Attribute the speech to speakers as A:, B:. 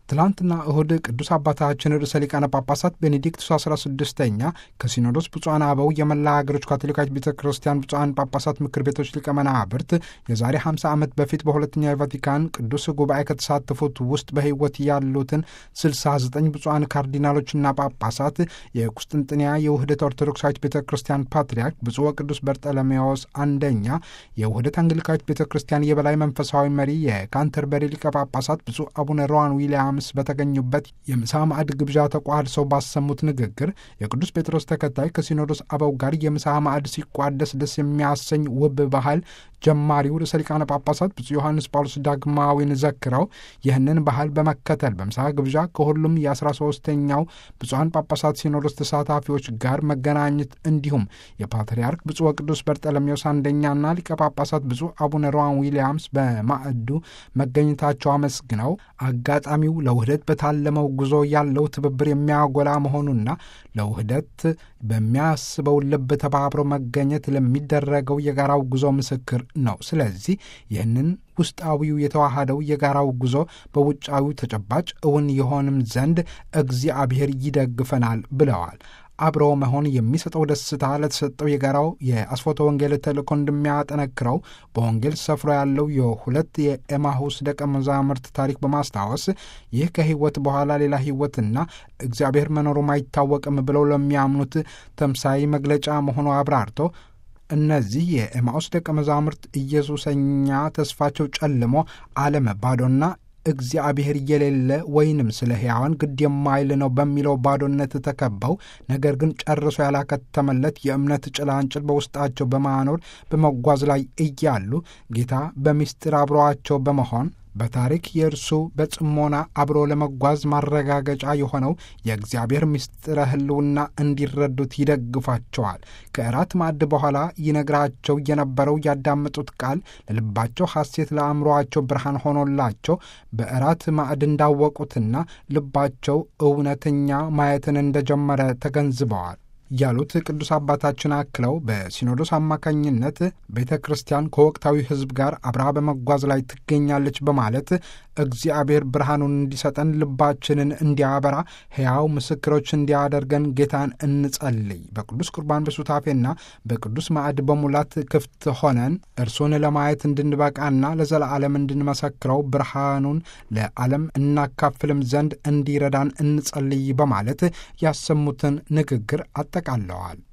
A: ትላንትና እሁድ ቅዱስ አባታችን ርዕሰ ሊቃነ ጳጳሳት ቤኔዲክቱስ 16ኛ ከሲኖዶስ ብፁዓን አበው የመላ ሀገሮች ካቶሊካዊት ቤተ ክርስቲያን ብፁዓን ጳጳሳት ምክር ቤቶች ሊቀ መናብርት የዛሬ 50 ዓመት በፊት በሁለተኛው የቫቲካን ቅዱስ ጉባኤ ከተሳተፉት ውስጥ በሕይወት ያሉትን 69 ብፁዓን ካርዲናሎችና ጳጳሳት የቁስጥንጥንያ የውህደት ኦርቶዶክሳዊት ቤተ ክርስቲያን ፓትርያርክ ብፁዕ ወቅዱስ በርጠለሜዎስ አንደኛ፣ የውህደት አንግሊካዊት ቤተ ክርስቲያን የበላይ መንፈሳዊ መሪ የካንተርበሪ ሊቀ ጳጳሳት ብፁዕ አቡነ ሮዋን ዊልያምስ በተገኙበት የምሳ ማዕድ ግብዣ ተቋድሰው ባሰሙት ንግግር የቅዱስ ጴጥሮስ ተከታይ ከሲኖዶስ አበው ጋር የምሳ ማዕድ ሲቋደስ ደስ የሚያሰኝ ውብ ባህል ጀማሪው ርዕሰ ሊቃነ ጳጳሳት ብፁዕ ዮሐንስ ጳውሎስ ዳግማዊን ዘክረው ይህንን ባህል በመከተል በምሳ ግብዣ ከሁሉም የአስራ ሶስተኛው ብፁዓን ጳጳሳት ሲኖዶስ ተሳታፊዎች ጋር መገናኘት እንዲሁም የፓትርያርክ ብፁዕ ወቅዱስ በርጠለሜዎስ አንደኛና ሊቀ ጳጳሳት ብፁዕ አቡነ ሮዋን ዊልያምስ በማዕዱ መገኘታቸው አመስግነው አጋጣሚው ለውህደት በታለመው ጉዞ ያለው ትብብር የሚያጎላ መሆኑና ለውህደት በሚያስበው ልብ ተባብሮ መገኘት ለሚደረገው የጋራው ጉዞ ምስክር ነው። ስለዚህ ይህንን ውስጣዊው የተዋሃደው የጋራው ጉዞ በውጫዊው ተጨባጭ እውን የሆንም ዘንድ እግዚአብሔር ይደግፈናል ብለዋል። አብሮ መሆን የሚሰጠው ደስታ ለተሰጠው የጋራው የአስፎተ ወንጌል ተልእኮ እንደሚያጠነክረው በወንጌል ሰፍሮ ያለው የሁለት የኤማሁስ ደቀ መዛሙርት ታሪክ በማስታወስ ይህ ከሕይወት በኋላ ሌላ ሕይወትና እግዚአብሔር መኖሩም አይታወቅም ብለው ለሚያምኑት ተምሳይ መግለጫ መሆኑ አብራርቶ እነዚህ የኤማሁስ ደቀ መዛሙርት ኢየሱሰኛ ተስፋቸው ጨልሞ ዓለም ባዶና እግዚአብሔር የሌለ ወይንም ስለ ሕያዋን ግድ የማይል ነው በሚለው ባዶነት ተከበው ነገር ግን ጨርሶ ያላከተመለት የእምነት ጭላንጭል በውስጣቸው በማኖር በመጓዝ ላይ እያሉ ጌታ በምስጢር አብሮአቸው በመሆን በታሪክ የእርሱ በጽሞና አብሮ ለመጓዝ ማረጋገጫ የሆነው የእግዚአብሔር ምስጢረ ሕልውና እንዲረዱት ይደግፋቸዋል። ከእራት ማዕድ በኋላ ይነግራቸው የነበረው ያዳመጡት ቃል ለልባቸው ሐሴት፣ ለአእምሮአቸው ብርሃን ሆኖላቸው በእራት ማዕድ እንዳወቁትና ልባቸው እውነተኛ ማየትን እንደጀመረ ተገንዝበዋል ያሉት ቅዱስ አባታችን አክለው በሲኖዶስ አማካኝነት ቤተ ክርስቲያን ከወቅታዊ ሕዝብ ጋር አብራ በመጓዝ ላይ ትገኛለች በማለት እግዚአብሔር ብርሃኑን እንዲሰጠን ልባችንን እንዲያበራ ሕያው ምስክሮች እንዲያደርገን ጌታን እንጸልይ። በቅዱስ ቁርባን በሱታፌና በቅዱስ ማዕድ በሙላት ክፍት ሆነን እርሱን ለማየት እንድንበቃና ለዘላለም እንድንመሰክረው ብርሃኑን ለዓለም እናካፍልም ዘንድ እንዲረዳን እንጸልይ በማለት ያሰሙትን ንግግር አጠቃለዋል።